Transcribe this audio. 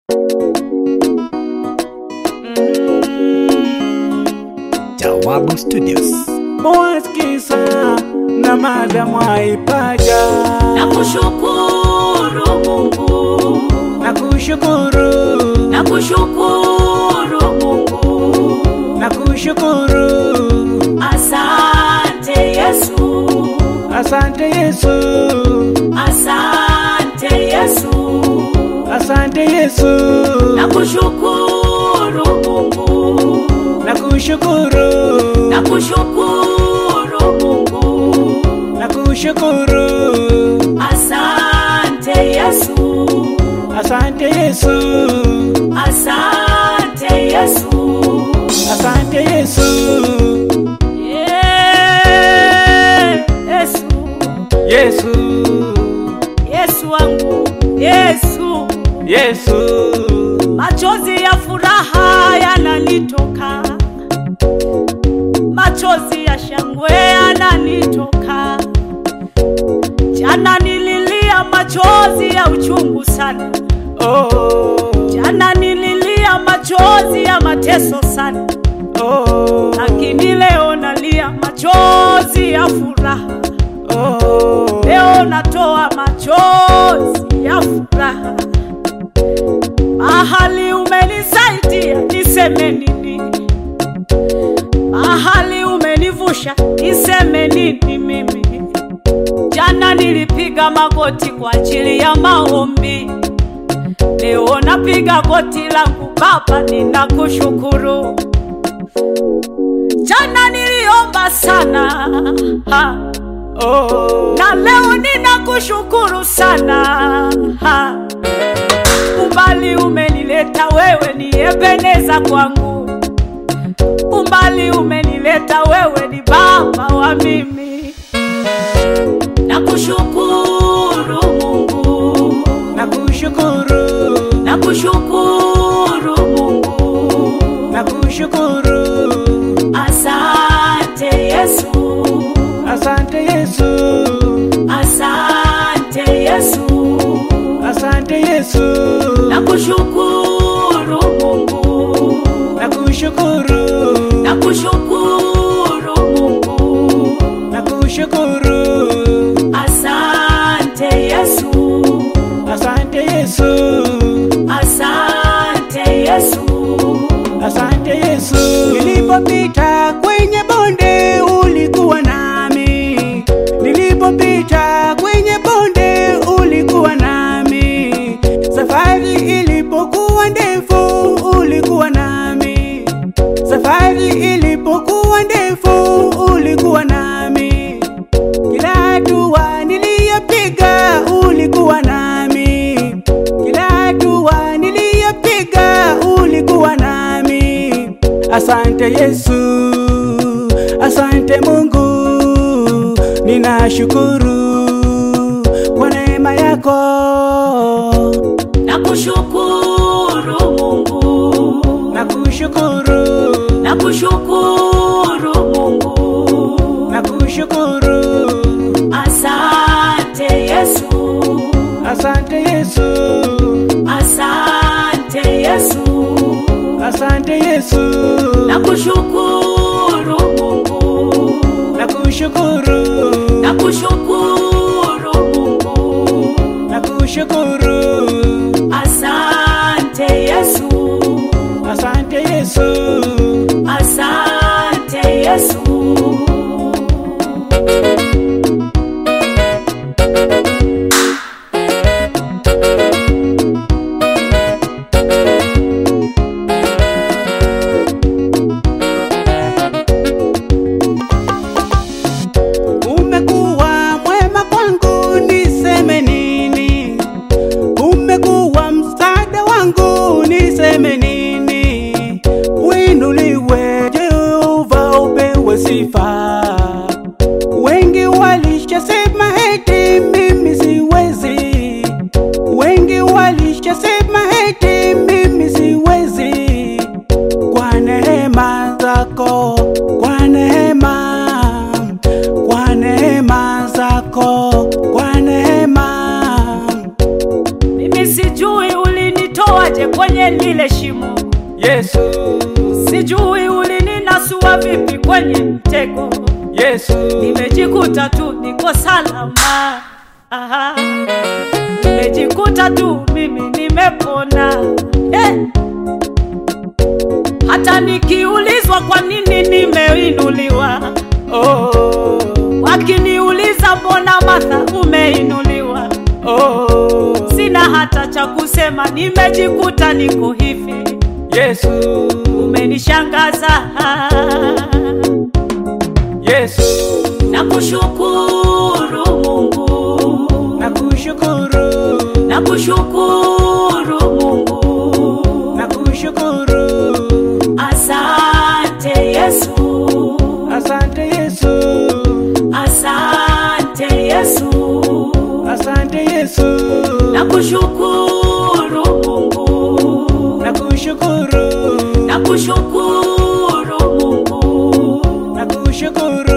Jawabu Studios. Mwaskisa na madamu aipaja na kushukuru Mungu, na kushukuru na kushukuru Mungu, na kushukuru asante Yesu, asante Yesu asante Yesu, asante Yesu na kushukuru Mungu, na kushukuru na kushukuru Mungu, na kushukuru asante Yesu, asante Yesu asante Yesu. asante Yesu Yeah, Yesu, Yesu Yesu wangu, Yesu, Yesu machozi ya furaha yananitoka, machozi ya shangwe yananitoka. Jana nililia machozi ya uchungu sana, oh jana nililia machozi ya mateso sana, oh lakini leo nalia machozi ya furaha. oh Leo natoa machozi ya furaha, mahali umenisaidia niseme nini? Mahali umenivusha niseme nini mimi? Jana nilipiga magoti kwa ajili ya maombi, leo napiga goti langu Baba, ninakushukuru. Jana niliomba sana ha oh na leo ninakushukuru sana ha. Umbali umenileta wewe ni Ebeneza kwangu, umbali umenileta wewe ni baba wa mimi. Nakushukuru Mungu, nakushukuru nakushukuru Mungu, nakushukuru asante Yesu, asante Yesu asante Yesu. asante Yesu Nakushukuru Mungu, nakushukuru nakushukuru Mungu, nakushukuru asante Yesu, asante Yesu asante Yesu, asante Yesu nilipopita kwenye bonde ulikuwa nami nilipopita kwenye bonde ulikuwa nami safari ilipokuwa ndefu ulikuwa nami safari ilipokuwa ndefu ulikuwa nami kila hatua niliyopiga ulikuwa nami kila hatua niliyopiga ulikuwa nami asante yesu asante mungu ninashukuru kwa neema yako nakushukuru Mungu, nakushukuru nakushukuru Mungu, nakushukuru asante Yesu, asante yesu asante Yesu, asante yesu nakushukuru Mungu. nakushukuru Nakushukuru Mungu, nakushukuru asante Yesu, asante yesu asante Yesu. umekuwa mwema kwangu niseme nini umekuwa msaada wangu niseme nini winu kwenye lile shimo. Yesu, Sijui ulininasua vipi kwenye mtego, Yesu, nimejikuta tu niko salama. Aha. Nimejikuta tu mimi nimepona eh. Hata nikiulizwa kwa nini nimeinuliwa, oh, wakiniuliza mbona Martha umeinuliwa, oh, sina hata cha kusema, nimejikuta niko hivi. Yesu, Umenishangaza, Yesu, nakushukuru Mungu, nakushukuru, nakushukuru Mungu, nakushukuru, asante Yesu, asante Yesu, asante Yesu, asante Yesu, nakushukuru Mungu, nakushukuru, nakushukuru Mungu, nakushukuru,